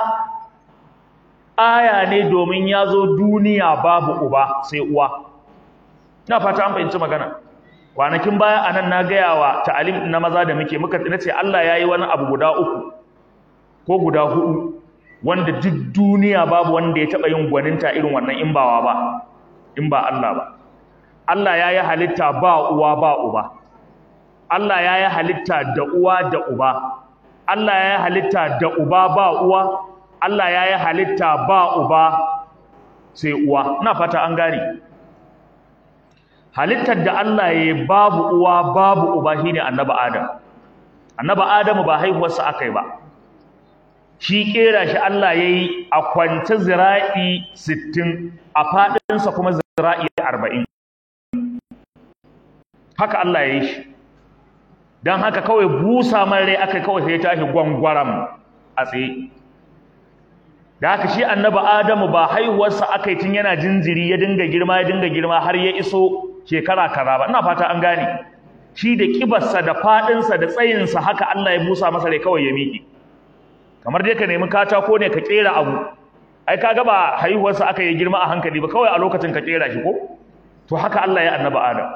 aya ne domin ya zo duniya babu uba sai uwa na fata an fahimci magana kwanakin baya a nan na gaya wa ta'alim na maza da muke muka ce Allah ya yi wani abu guda uku ko guda hudu wanda duk duniya babu wanda ya taɓa yin gwaninta irin wannan in bawa ba in ba Allah ba Allah ya yi halitta ba uwa ba uba Allah ya yi halitta da uwa da uba Allah ya yi halitta da uba ba uwa Allah ya yi halitta ba uba sai uwa ina fata an gane halittar da Allah ya yi babu uwa babu uba shine annabi Adam annabi Adamu ba haihuwarsa akai ba shi kera shi Allah ya yi a kwance zira'i sittin a faɗinsa kuma zira'i arba'in haka Allah ya yi shi don haka kawai busa man rai aka kawai sai ya tashi gwangwaram a tsaye da haka shi annabi Adamu ba haihuwarsa aka yi tun yana jinjiri ya dinga girma ya dinga girma har ya iso shekara kaza ba ina fata an gane shi da kibarsa da faɗinsa da tsayinsa haka Allah ya busa masa rai kawai ya miƙe kamar dai ka nemi katako ne ka kera abu ai kaga ba haihuwarsa aka yi girma a hankali ba kawai a lokacin ka kera shi ko to haka Allah ya annaba Adam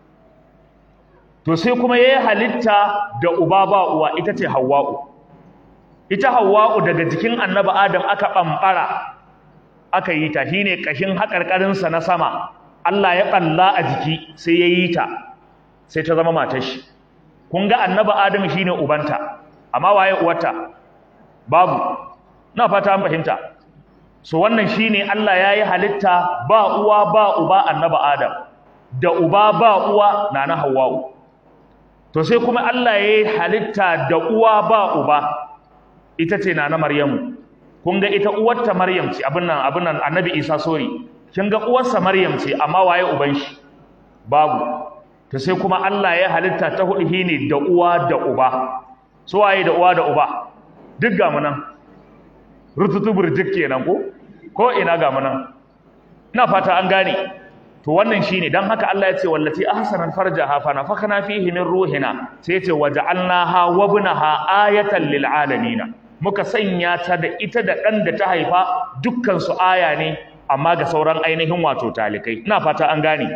to sai kuma yayi halitta da uba ba uwa ita ce Hawwa'u ita Hawwa'u daga jikin annaba Adam aka bambara aka yi ta shine kashin haƙarƙarinsa na sama Allah ya ɓalla a jiki sai ya yi ta sai ta zama matar shi kun ga annabi Adamu shine ubanta amma waye uwarta babu na fata an fahimta so wannan shine Allah yayi halitta ba uwa ba uba annabi Adam da uba ba uwa nana Hawwa'u to sai kuma Allah yayi halitta da uwa ba uba ita ce nana Maryamu kun ga ita uwarta Maryam ce abin nan abin nan annabi Isa sorry kin ga uwarsa Maryam ce amma waye uban shi babu to sai kuma Allah ya halitta ta hudu shine da uwa da uba so waye da uwa da uba duk ga mu nan rututu burjik kenan ko ko ina ga mu nan ina fata an gane to wannan shine dan haka Allah ya ce wallati ahsanat farjaha fa nafakhna fihi min ruhina sai ya ce waja'alnaha wa ibnaha ayatan lil alamin muka sanya ta da ita da dan da ta haifa dukkan su aya ne amma ga sauran ainihin wato talikai ina fata an gane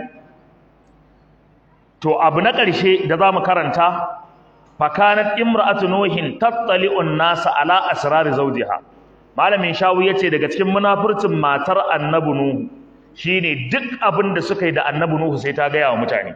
to abu na ƙarshe da zamu karanta fakanat imra'atu nuhin tattali'un nasa ala asrar zawjiha malamin shawu yace daga cikin munafurcin matar annabi nuhu shine duk abin da suka yi da annabi nuhu sai ta gaya wa mutane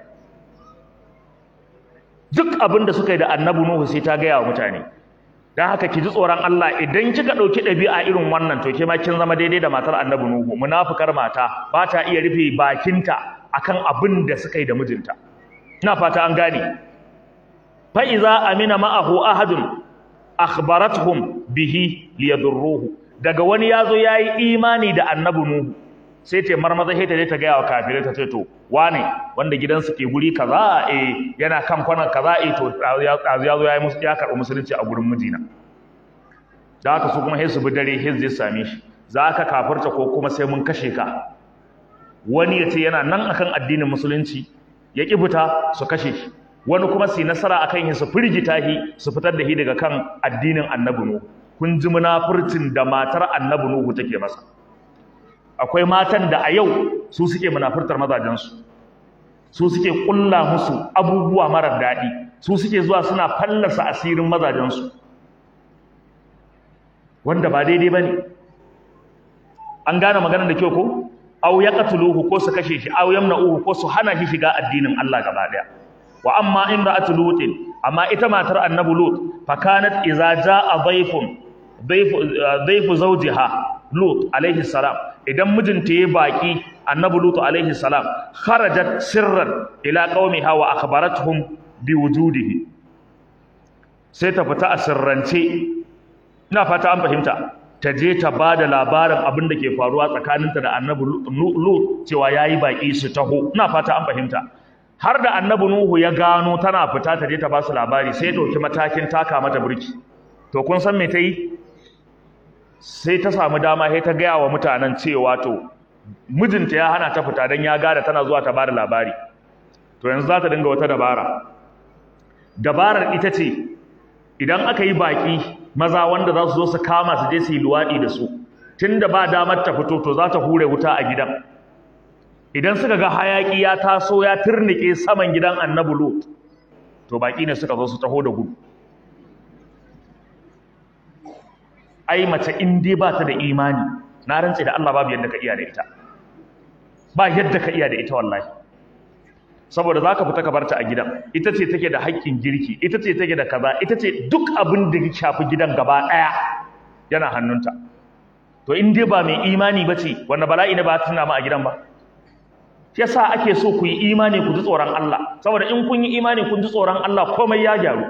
duk abin da suka yi da annabi nuhu sai ta gaya wa mutane dan haka ki ji tsoron Allah idan kika dauki dabi'a irin wannan to ke ma kin zama daidai da matar annabi nuhu munafikar mata ba ta iya rufe bakinta akan abin da suka yi da mijinta ina fata an gane fa'iza amina ma'ahu ahadun akhbarathum bihi liyadurruhu daga wani yazo yayi imani da annabi nuhu sai ta marmaza sai ta je ta ga wa kafirai ta ce to wane wanda gidansu ke guri kaza eh yana kan kwanan kaza eh to yazo yayi musu ya karɓi musulunci a gurin mijina da haka su kuma sai su bi dare sai zai same shi za ka kafirta ko kuma sai mun kashe ka wani ya ce yana nan akan addinin musulunci ya ƙi fita su kashe shi wani kuma su yi nasara akan shi su firgita shi su fitar da shi daga kan addinin annabi nuhu kun ji munafurcin da matar annabi nuhu take masa akwai matan da a yau su suke munafurtar mazajensu su suke ƙulla musu abubuwa marar daɗi su suke zuwa suna fallasa asirin mazajensu wanda ba daidai ba ne an gane maganar da kyau ko aw yaqtuluhu ko su kashe shi aw yamna'uhu ko su hana shi shiga addinin Allah gaba daya wa amma imra'atu lutin amma ita matar annabi lut fa kanat idza jaa dhayfun dhayfu dhayfu zawjiha lut alaihi salam idan mijinta yayi baki annabi lut alaihi salam kharajat sirran ila qaumiha wa akhbaratuhum biwujudihi sai ta fita a sirrance ina fata an fahimta ta je ta ba da labarin abin da ke faruwa tsakaninta da annabi Lut cewa ya yi baƙi su taho ina fata an fahimta har da annabi Nuhu ya gano tana fita ta je ta ba su labari sai ɗauki matakin taka mata burki to kun san me ta yi sai ta samu dama sai ta gaya wa mutanen cewa to mijinta ya hana ta fita don ya gada tana zuwa ta ba da labari to yanzu za ta dinga wata dabara dabarar ita ce idan aka yi baƙi maza wanda za su zo su kama su je su yi luwaɗi da su tun da ba damar ta fito to za ta hure wuta a gidan idan suka ga hayaƙi ya taso ya turnike saman gidan annabi lut to baƙi ne suka zo su taho da gudu ai mace in dai ba ta da imani na rantse da Allah babu yadda ka iya da ita ba yadda ka iya da ita wallahi saboda za ka fita ka barta a gidan ita ce take da haƙƙin girki ita ce take da kaza ita ce duk abin da ya shafi gidan gaba ɗaya yana hannunta to in dai ba mai imani ba ce wanda bala'i ne ba ta tuna ma a gidan ba yasa ake so ku yi imani ku ji tsoron Allah saboda in kun yi imani kun ji tsoron Allah komai ya gyaru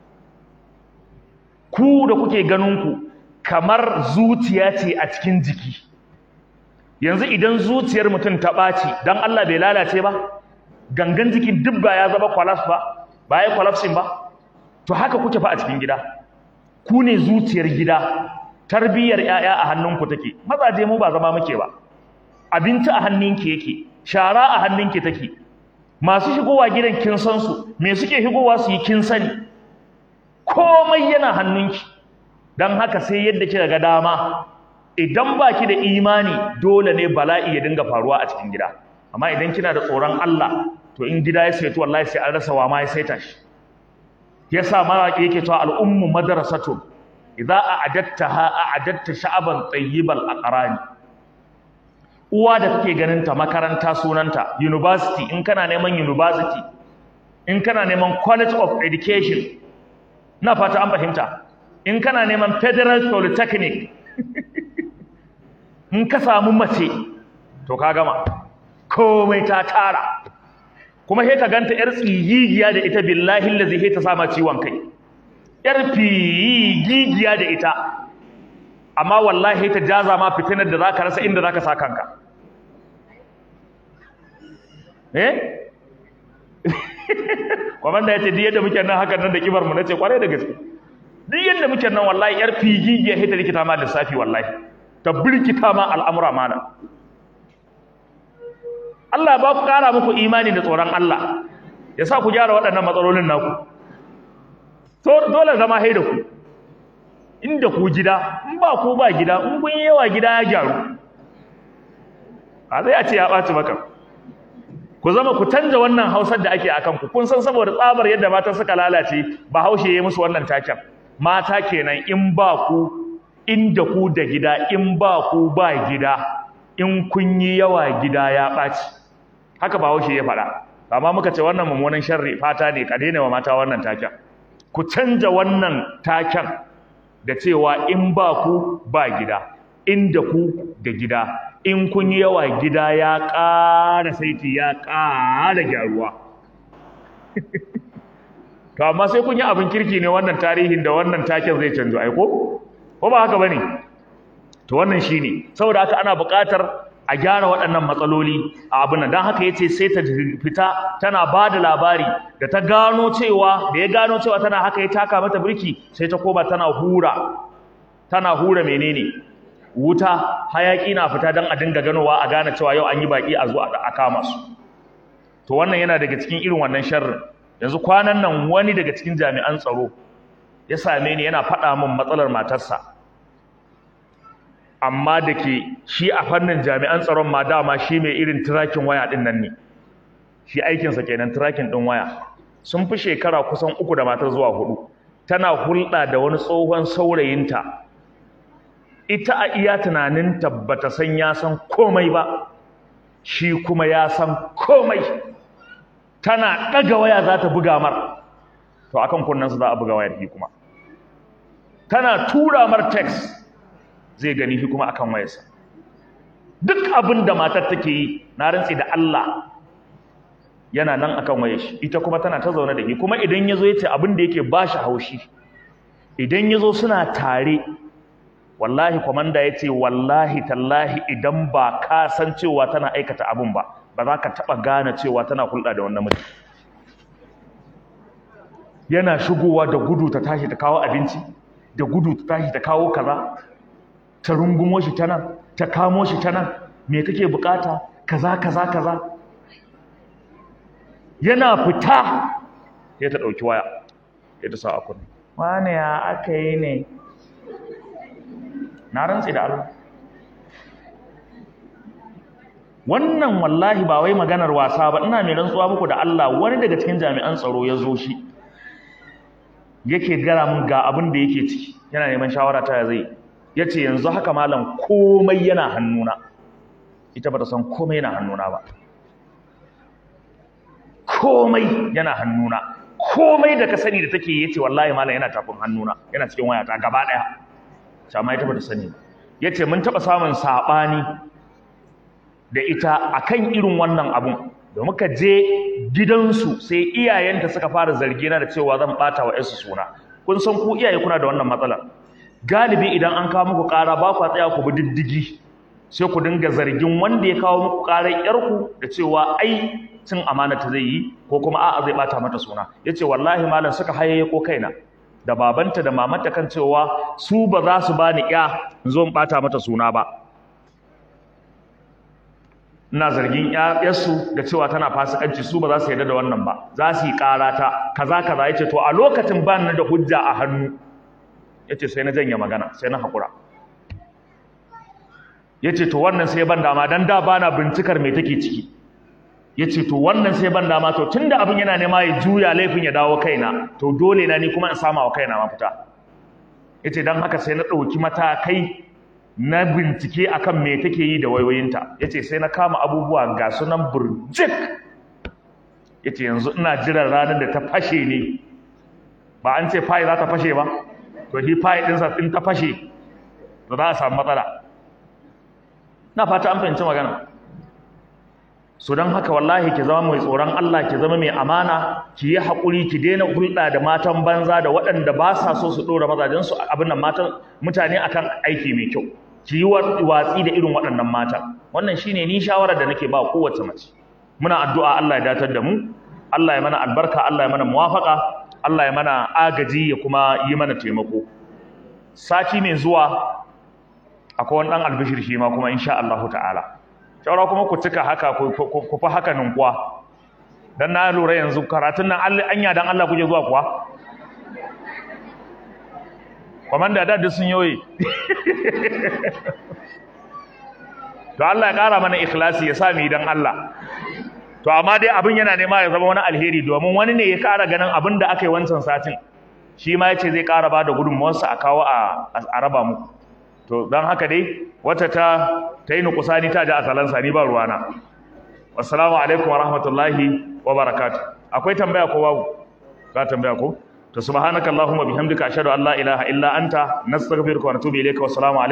ku da kuke ganin ku kamar zuciya ce a cikin jiki yanzu idan zuciyar mutum ta ɓaci don Allah bai lalace ba gangan jikin duk ba ya zama collapse ba ba ya collapsing ba to haka kuke fa a cikin gida ku ne zuciyar gida tarbiyyar 'ya'ya a hannunku take mazaje mu ba zama muke ba abinci a hannunki yake shara a hannunki take masu shigowa gidan kin san su me suke shigowa su yi kin sani komai yana hannunki dan haka sai yadda kika ga dama idan baki da imani dole ne bala'i ya dinga faruwa a cikin gida amma idan kina da tsoron Allah to in gida ya saito wallahi sai an rasa wa ma ya saita shi yasa maraki yake cewa al'ummu madrasatun idza a'adattaha a'adatta sha'aban tayyibal aqrani uwa da kake ganin ta makaranta sunanta university in kana neman university in kana neman college of education na fata an fahimta in kana neman federal polytechnic in ka samu mace to ka gama komai ta tara kuma sai ka ganta yar tsigigiya da ita billahi allazi sai ta sama ciwon kai yar figigiya da ita amma wallahi ta jaza ma fitinar da zaka rasa inda zaka sa kanka eh kwamanda yace duk yadda muke nan hakan nan da kibar mu nace kwarai da gaske duk yadda muke nan wallahi yar figigiya sai ta rikita ma lissafi wallahi ta birkita ma al'amura mana Allah ba ku ƙara muku imani da tsoron Allah ya sa ku gyara waɗannan matsalolin naku dole zama hai da ku inda ku gida in ba ku ba gida in kun yi yawa gida ya gyaru a zai a ce ya ɓaci maka ku zama ku canza wannan hausar da ake a kanku kun san saboda tsabar yadda mata suka lalace ba haushe ya yi musu wannan taken mata kenan in ba ku inda ku da gida in ba ku ba gida in kun yi yawa gida ya ɓaci haka ba haushe ya faɗa amma muka ce wannan mummunan sharri fata ne ka daina wa mata wannan taken ku canja wannan taken da cewa in ba ku ba gida inda ku da gida in kun yi yawa gida ya ƙara saiti ya ƙara gyaruwa to amma sai kun yi abin kirki ne wannan tarihin da wannan taken zai canzo aiko ko ba haka bane to wannan shine saboda haka ana buƙatar a gyara waɗannan matsaloli a abin nan don haka yace sai ta fita tana ba da labari da ta gano cewa da ya gano cewa tana haka ya taka mata birki sai ta koma tana hura tana hura menene wuta hayaki na fita don a dinga ganowa a gane cewa yau an yi baki a zo a kama su to wannan yana daga cikin irin wannan sharrin yanzu kwanan nan wani daga cikin jami'an tsaro ya same ni yana faɗa min matsalar matarsa amma da ke shi a fannin jami'an tsaron ma dama shi mai irin tirakin waya ɗin nan ne shi aikinsa kenan tirakin ɗin waya sun fi shekara kusan uku da matar zuwa hudu tana hulɗa da wani tsohon saurayinta ita a iya tunaninta bata san ya san komai ba shi kuma ya san komai tana ɗaga waya za ta buga mar to akan kunnensa za a buga wayar shi kuma tana tura mar text zai gani shi kuma akan wayarsa duk abin da matar take yi na rantsi da Allah yana nan akan wayar shi ita kuma tana ta zaune da shi kuma idan yazo yace abin da yake bashi haushi idan yazo suna tare wallahi komanda yace wallahi tallahi idan ba ka san cewa tana aikata abin ba ba za ka taba gane cewa tana hulɗa da wannan mutum yana shigowa da gudu ta tashi ta kawo abinci da gudu ta tashi ta kawo kaza ta rungumo shi ta nan ta kamo shi ta nan me kake bukata kaza kaza kaza yana fita ya ta dauki waya ya ta sa a kunni wane ya aka yi ne na rantsi da Allah wannan wallahi ba wai maganar wasa ba ina mai rantsuwa muku da Allah wani daga cikin jami'an tsaro ya zo shi yake gara mun ga abin da yake ciki yana neman shawara ta zai ya ce yanzu haka malam komai yana hannuna ita ba ta san komai yana hannuna ba komai yana hannuna komai da ka sani da take yace wallahi malam yana tafin hannuna yana cikin wayata gaba daya amma ita ba ta sani yace mun taba samun sabani da ita akan irin wannan abun da muka je gidansu sai iyayenta suka fara zargina da cewa zan bata wa yarsu suna kun san ku iyaye kuna da wannan matsalar galibi idan an kawo muku ƙara ba ku tsaya ku bi diddigi sai ku dinga zargin wanda ya kawo muku ƙarar yarku da cewa ai cin amana ta zai yi ko kuma a'a zai bata mata suna yace wallahi malam suka hayaye ko kaina da babanta da mamanta kan cewa su ba za su bani ya in zo in bata mata suna ba ina zargin yarsu da cewa tana fasikanci su ba za su yarda da wannan ba za su yi ƙara ta kaza kaza yace to a lokacin ba ni da hujja a hannu yace sai na janye magana sai na hakura yace to wannan sai ban dama dan da bana bincikar me take ciki yace to wannan sai ban dama to tunda abin yana nema ya juya laifin ya dawo kaina to dole na ni kuma in sama wa kaina mafita yace dan haka sai na dauki matakai na bincike akan me take yi da wayoyinta yace sai na kama abubuwa ga sunan burjik yace yanzu ina jiran ranar da ta fashe ne ba an ce fayi za ta fashe ba to shi fayi ɗinsa in ta fashe to za a samu matsala na fata an fahimci magana so don haka wallahi ki zama mai tsoron Allah ki zama mai amana ki yi haƙuri ki daina hulɗa da matan banza da waɗanda ba sa so su ɗora mazajensu abin nan matan mutane akan aiki mai kyau ki yi watsi da irin waɗannan matan wannan shine ni shawarar da nake ba kowace mace muna addu'a Allah ya datar da mu Allah ya mana albarka Allah ya mana muwafaka Allah ya mana agaji ya kuma yi mana taimako sati mai zuwa akwai wani ɗan albishir shi ma kuma insha Allah ta'ala shaura kuma ku cika haka ku fi haka ninkuwa don na lura yanzu karatun nan anya don Allah kuke zuwa kuwa kwamanda da sun yoyi to Allah ya ƙara mana ikhlasi ya sa mu don Allah to amma dai abin yana nema ya zama wani alheri domin wani ne ya ƙara ganin abin da aka yi wancan satin shi ma ya ce zai ƙara ba da gudunmuwarsa a kawo a raba muku to don haka dai wata ta ta yi nukusani ta ji asalansa ni ba ruwana assalamu alaikum wa rahmatullahi wa barakatuh akwai tambaya ko babu ka tambaya ko to subhanakallahumma bihamdika ashhadu an la ilaha illa anta nastaghfiruka wa natubu ilayka wa assalamu alaikum